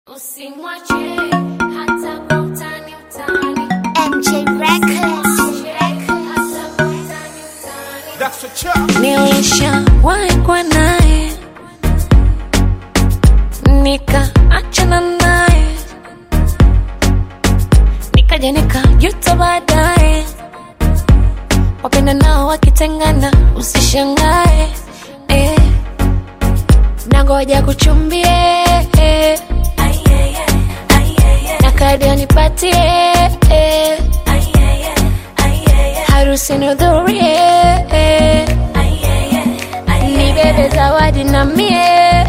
Usimwache hata kwa utani utani. MJ Records. Hata kwa utani utani. That's a chop. Nilishawahi kuwa naye nikaachana naye nikaja nikajuta baadaye. Wapenda nao wakitengana, usishangae eh. Nangoja kuchumbie eh. na kadi anipatie eh. harusi nihudhurie eh. nibebe zawadi na mie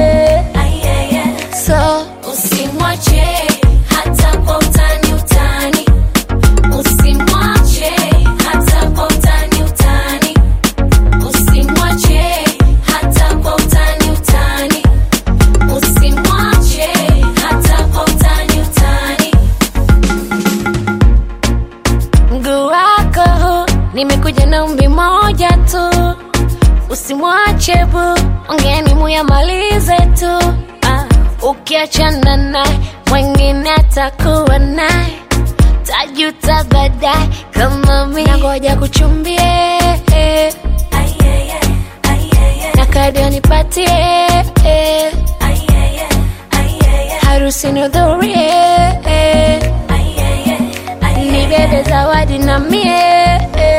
so Usimwache hata kwa utani utani. Usimwache hata kwa utani utani. Usimwache hata kwa utani utani. Usimwache hata kwa utani utani. mguu wako huu, nimekuja na umbi moja tu usimwache bu ongeni muyamalize tu ah, ukiachana naye mwengine atakuwa naye tajuta baadaye kama mi nangoja kuchumbie na kadi anipatie harusi nihudhurie nibebe zawadi na mie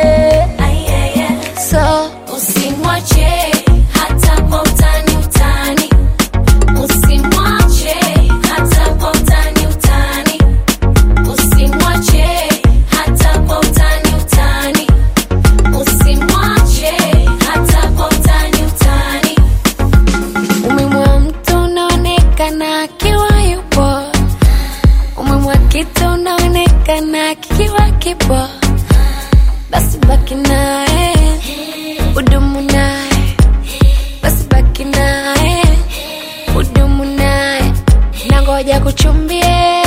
so Usimwache hata kwa utani utani. Usimwache hata kwa utani utani. Usimwache hata kwa utani utani. Usimwache hata kwa utani utani. umemwa mtu unaonekana akiwa yupo umemwa kitu unaonekana kikiwa kipo basi baki naye udumu naye basi baki naye udumu naye nangoja kuchumbie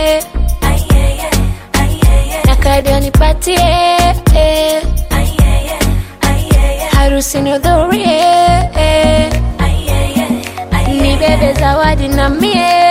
na kadi anipatie harusi nihudhurie nibebe zawadi na mie